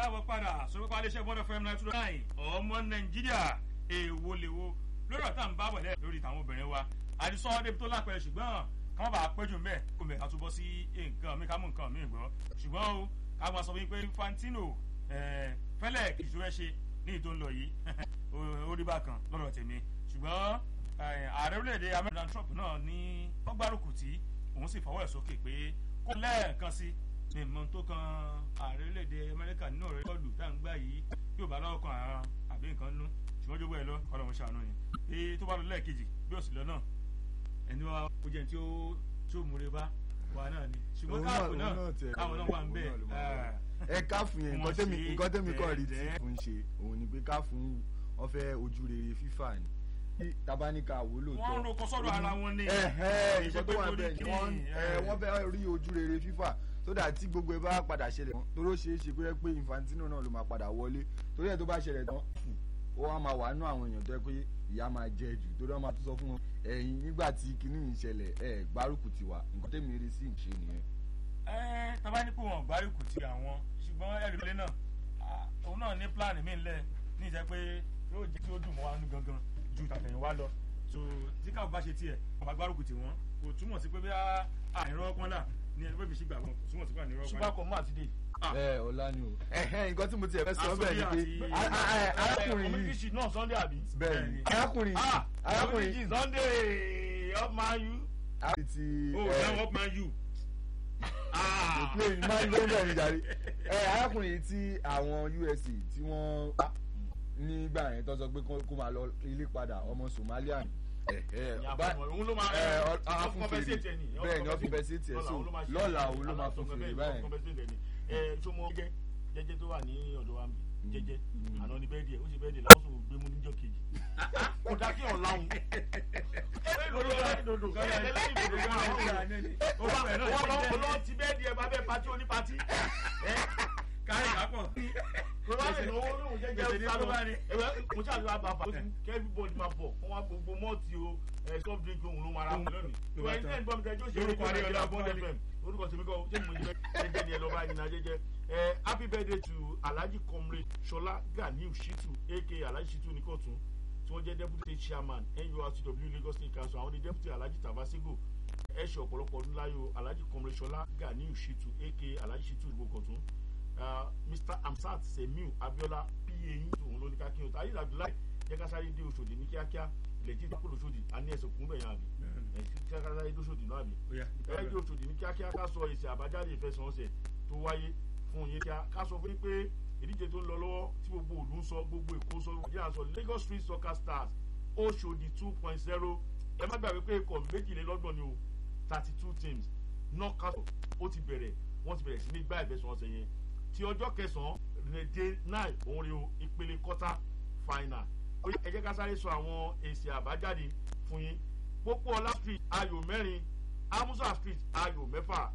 káàbọ̀ padà sọ̀rọ̀ pa iléeṣẹ́ bọ́dọ̀ fm nine two nine ọmọ nàìjíríà èèwo lèwo lórí ọ̀tá ń bá bọ̀ lẹ́ lórí tàwọn obìnrin wa àdìsọ́ débi tó lápẹ̀rẹ̀ ṣùgbọ́n káwọn bá péjú mẹ́ kó mẹ́ àtúbọ̀ sí nǹkan mi ká mú nǹkan mi gbọ́ ṣùgbọ́n o káwọn sọ wípé Infantino fẹ́lẹ̀ kìí ṣe ṣe ní ìtò ń lọ yìí ó rí bákan lọ́dọ̀ tèmi ṣùgbọ́n ààrẹ orílẹ̀-èdè Amẹ́ríkà Donald Trump náà ní ọgbárùkù tí òun sì fọwọ́ ẹ̀ sókè pé kó lẹ́ẹ̀kan sí ní ìmọ̀ tó kan ààrẹ orílẹ̀-èdè Amẹ́ríkà nínú ọ̀rẹ́ bọ́ọ̀lù tá à ń gbà yìí yóò bá lọ́wọ́ kan àrùn àbí nǹkan nú ṣùgbọ́n jógbó ẹ lọ kọ́lọ́ wọn ṣàánú ni pé tó bá lọ lẹ́ẹ̀kejì bí òsì lọ náà ẹni wa ó jẹ́ tí ó tí ó múre bá wa náà ni ṣùgbọ́n káàpù náà káwọn náà wà ń bẹ̀ ẹ káàfù yẹn nǹkan tẹ́mi nǹkan tẹ́mi kọ́ rí tí fún ṣe òun ni pé káàfù wọn fẹ́ ojú rere fífà ni tabanika wo lóòótọ́ wọ́n ń roko sọ́dọ̀ ara wọn ni ìṣẹ́ tó wà bẹ́ẹ̀ ni wọ́n fẹ́ rí ojú rere fífà sódà tí gbogbo ẹ bá padà ṣẹlẹ̀ tán toró ṣeé ṣe pé pé Infantino náà ló máa padà wọlé torí ẹ̀ tó bá ṣẹlẹ̀ tán ó wá máa wà nú àwọn èèyàn tó yẹ pé ìyá máa jẹ jù torí wọ́n máa tún sọ fún wọn ẹ̀yin nígbà tí kinní yìí ṣẹlẹ̀ ẹ̀ gbárùkù ti wà nǹkan tẹ̀mí rí sí ìṣe nìyẹn. ẹ tábà ní kó wọn gbárùkù ti àwọn ṣùgbọ́n ẹ̀rí lé náà òun náà ní pílánì mí ńlẹ̀ ní ìjẹ́ pé yóò jẹ́ kí ó dùn mọ́ wa nú gangan ju tàtẹ̀yìnwá lọ so tí káwọn bá ṣe tiẹ̀ wọn bá gbárùkù ti wọn kò túmọ̀ sí pé bí àìrọ́ pọ́nlá ní ẹni pé fi ṣì gbà wọn kò túmọ̀ sí pé àìrọ́ pọ́nlá. ṣùgbọ́n kò mú àtidé ẹ ọlá ni o. nǹkan tí mo ti ẹ̀ fẹ́ sọ bẹ́ẹ̀ ni pé arákùnrin yìí yìí náà Sunday àbí. bẹ́ẹ̀ ni arákùnrin yìí arákùnrin yìí Sunday up man you. arákùnrin ti oh now up man you. plane máa ń gbé bẹ́ẹ̀ ni jàre arákùnrin yìí tí àwọn USA tí wọ́n pa nígbà yẹn tó sọ pé kó máa lọ ilé padà ọmọ Somalia ni òun ló máa ẹ compensate ẹ bẹ́ẹ̀ ni wọ́n fi compensate ẹ so lọ́la òun ló máa fún fèrè báyìí. ẹ ṣó mọ jẹjẹ jẹjẹ tó wà ní ọ̀dọ̀ wa mi jẹjẹ àná ni bẹ́ẹ̀ díẹ̀ ó ṣe bẹ́ẹ̀ díẹ̀ lọ́sùn gbé mú níjọ́ kejì kò dá kí ọ̀ láwùn. wọ́n lọ ti bẹ́ẹ̀ díẹ̀ bá bẹ́ẹ̀ pati oní pati. káyọ̀ kápọ̀. kò bá sì lówó lóhùn jẹjẹ ó sálọ ẹ̀wẹ̀ mo ṣàlùwà àbàfà kí everybody máa bọ̀ wọ́n wá gbogbo mọ́ọ̀tì o soft drink ohun ló máa ra wọn lónìí. ìwà ẹni tẹ́ ń gbọ́ mi tẹ́jú òṣèré Lórúkọ Adéọlá Bond FM orúkọ tèmi kọ́ ṣé mo jẹ́ jẹ́jẹ́ ni ẹ lọ́ba ẹni náà jẹ́jẹ́ ẹ happy birthday to alhaji comrade Ṣọlá Ganiu Shitu aka alhaji Shitu Nikotun tí wọ́n jẹ́ deputy chairman NURTW Lagos State Council àwọn ni deputy alhaji Tabasego ẹ ṣe ọ̀pọ̀lọpọ̀ ọdún láyò alhaji comrade Ṣọlá Ganiu Shitu aka alhaji Shitu Nikotun Mr Amsat Semiu Abiola pa yín òun ló ní ká kí n ta ayé Abdullahi jẹ́ ká sáré dé Òṣòdì ní kíákíá lẹ́jì tó kúrò Òṣòdì a ní ẹ̀sìn kún bẹ̀yàn àbí ẹ̀ ká sáré dé Òṣòdì náà àbí ẹ̀ dé Òṣòdì ní kíákíá ká sọ èsì àbájáde ìfẹsẹ̀wọnsẹ̀ tó wáyé fún yín kíá ká sọ fún yín pé ìdíje tó ń lọ lọ́wọ́ tí gbogbo òlu ń sọ gbogbo Èkó sọ Nàìjíríà sọ Lagos Street Soccer Stars Òṣòdì two point zero ẹ má gbàgbé pé ikọ̀ méjìlélọ́gbọ̀n ni o thirty two teams knockout ó ti bẹ̀rẹ̀ wọ́n ti bẹ̀rẹ̀ sí ní gbá ìfẹsẹ̀wọnsẹ̀ yẹn ti ọjọ́ kẹsàn-án rèdè nine òun rí o ìpele quarter final ẹ jẹ́ ká sáré sọ àwọn èsì àbájáde fún yín Pópóọlá street ayò mẹ́rin Amusa street ayò mẹ́fà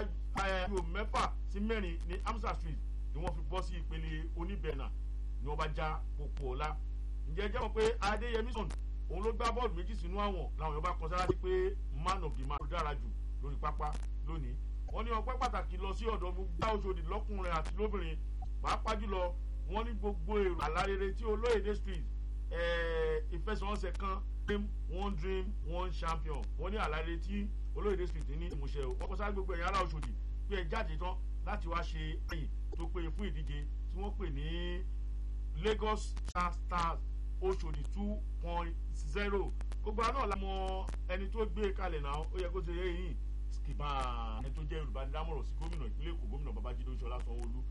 ayò mẹ́fà sí mẹ́rin ní Amusa street ni wọ́n fi bọ́ sí ìpele oníbẹ̀nà ni wọ́n bá já Pópóọlá ǹjẹ́ jẹ́ mọ̀ pé Adéyẹmí sọ̀n òun ló gbá bọ́ọ̀lù méjì sínú àwọn làwọn yóò bá kọ sára sí pé man of the match ló dára jù lórí pápá lónìí wọ́n ní ọpẹ́ pàtàkì lọ sí ọ̀dọ̀ gbogbo Òṣòdì lọ́kùnrin àti lóbìnrin pàápàá jùlọ wọ́n ní gbogbo èrò àlárere tí Olóyèdè street ìfẹsẹ̀wọnsẹ̀ kan dream one dream one champion wọ́n ní àlárere tí Olóyèdè street ní ìmúṣẹ o wọ́n kọ sáré gbogbo ẹ̀yìn ará Òṣòdì pé ẹ jáde tán láti wá ṣe ẹ̀yìn tó péye fún ìdíje tí wọ́n pè ní Lagos Stars Òṣòdì two point zero gbogbo àná la mọ ẹni tó gbé kalẹ̀ náà ó yẹ kó ṣe yẹ yìí skipper ẹni tó jẹ́ olùbánidámọ̀ràn sí gómìnà ìpínlẹ̀ Èkó gómìnà Babájídé Ṣọlá Sanwó-Olú